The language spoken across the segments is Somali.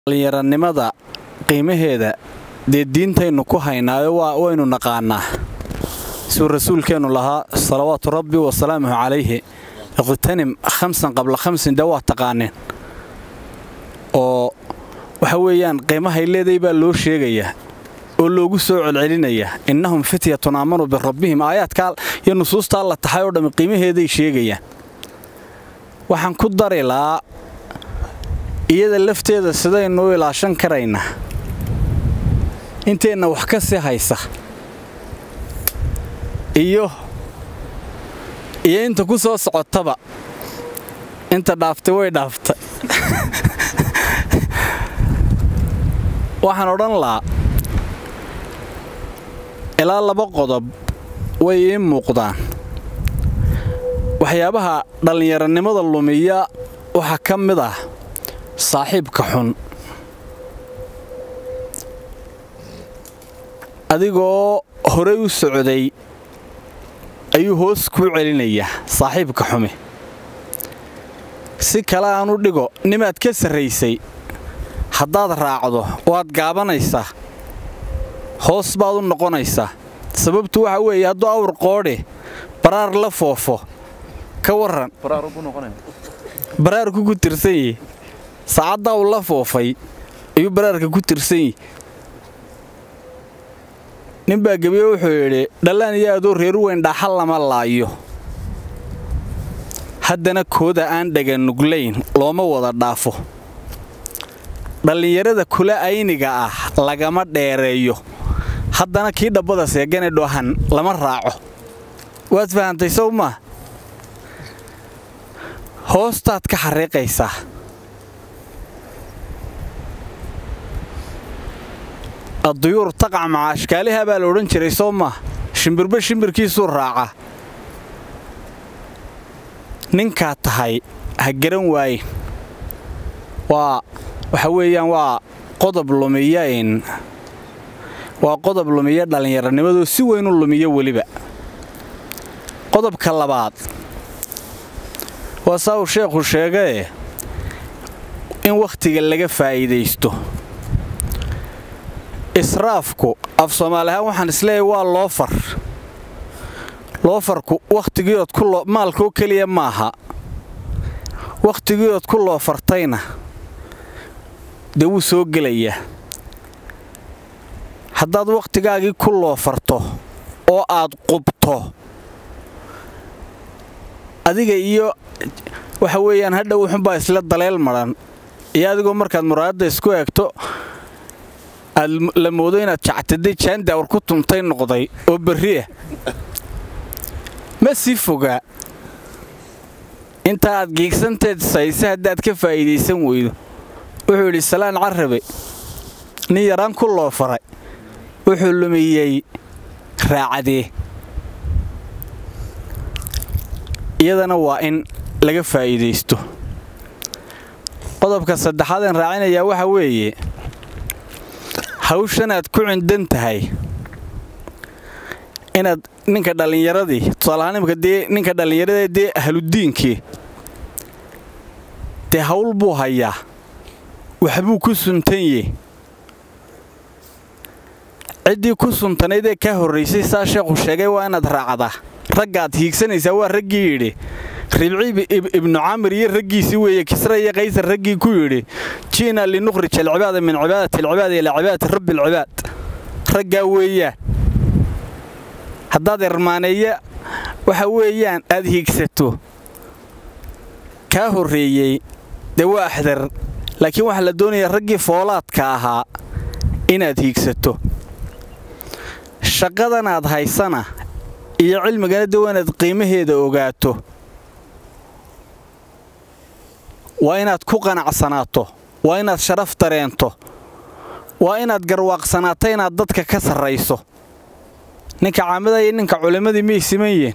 dhallinyaranimada qiimaheeda dee diintaynu ku haynaayo waynu naqaanaa suu rasuulkeennu lahaa salawaatu rabbi wasalaamuhu calayhi iqhtanim khamsan qabla khamsin dee waa taqaaneen oo waxa weeyaan qiimahay leeday baa loo sheegayaa oo loogu soo celcelinayaa innahum fityatun aamanuu birabbihim aayaadkaa iyo nusuustaa la taxay oo dhammi qiimaheeday sheegayaan waxaan ku dari lahaa iyada lafteeda sidaynu u ilaashan karaynaa inteenna wax ka sii haysa iyo iyo inta ku soo socotaba inta dhaaftay way dhaaftay waxaan odhan lahaa ilaa laba qodob way ii muuqdaan waxyaabaha dhallinyaranimada lumiya waxaa ka mid ah saaxiibka xun adigoo horey u socday ayuu hoos kuu celinayaa saaxiibka xumi si kale aan u dhigo nimaad ka sarraysay haddaad raacdo waad gaabanaysaa hoos baad u noqonaysaa sababtu waxa weeye hadduu awr qoodhe baraar la foofo ka warran baraarku ku tirsan yihi saacaddaa uu la foofay ayuu baraarka ku tirsan yihi ninbaa gebiye wuxuu yidhi dhallaan iyo adoo reeru weyn dhaaxal lama laayo haddana kooda aan dhaganuglayn looma wada dhaafo dhallinyarada kula ayniga ah lagama dheereeyo haddana kii dhabbada seegane dhohan lama raaco waad fahantay sow maa hoostaad ka xariiqaysaa adduyuur taqac maca ashkaaliha baa la odhan jiray soo maa shimbirba shimbirkiisuu raaca ninkaad tahay ha garan waayen waa waxa weeyaan waa qodob lumiya in waa qodob lumiya dhallinyaranimadoo si weyn u lumiyo weliba qodobka labaad waa saa uu sheekhu sheegae in wakhtiga laga faa'iidaysto israafku af soomaali ahaan waxaan isleeyahay waa loofar loofarku wakhtigiiood ku maalkoo keliya maaha wakhtigiiood ku loofartayna dee wuu soo gelayaa haddaad wakhtigaagii ku loofarto oo aad qubto adiga iyo waxa weeyaan hadha wuxunbaa isla daleel madhan iyo adigoo markaad muraadadda isku eegto aad la moodo inaad jactaday jaandaawar ku tuntay noqday oo berriah ma sii fogaa inta aad giigsanteed sayse haddaad ka faa'iidaysan weydo wuxuu yidhi salaan carabe nin yaraan ku loo faray wuxuu lumiyey raacadee iyadana waa in laga faa'iidaysto qodobka saddexaadeen raacinayaa waxa weeye hawshanaad ku cindan tahay inaad ninka dhallinyaradii tusaalahaanimka dee ninka dhallinyaradee dee ahludiinkii dee hawl buu hayaa waxbuu ku suntanye ciddii ku suntanaydee kaa horraysay saa sheekhu sheegay waa inaad raacdaa raggaad hiigsanaysaa waa raggii yidhi ribci ibnu camir iyo raggiisii weeye kisra iyo kaysar raggii ku yidhi ji'na linukhrij alcibaada min cibaadati alcibaada ilaa cibaadati rabbi alcibaad raggaa weeyaan haddaad irmaaneeya waxa weeyaan aad hiigsato kaa horreeyey dee waa axdar laakiin waxaa la doonayaa raggii foolaadka ahaa inaad hiigsato shaqadanaad haysana iyo cilmigana de waa inaad qiimaheeda ogaato waa inaad ku qanacsanaato waa inaad sharaf dareento waa inaad garwaaqsanaato inaad dadka ka sarrayso ninka caamada iyo ninka culimmadii miyay siman yihiin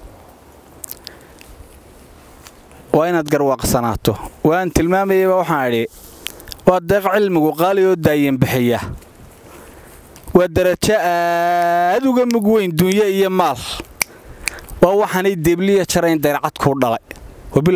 waa inaad garwaaqsanaato waan tilmaamayaba waxaan idhi waa deeq cilmigu qaali oo daayan bixiya waa darajo aad uga mug weyn dunyo iyo maal waa waxaanay deebliya jarayn dayrcad kuu dhalay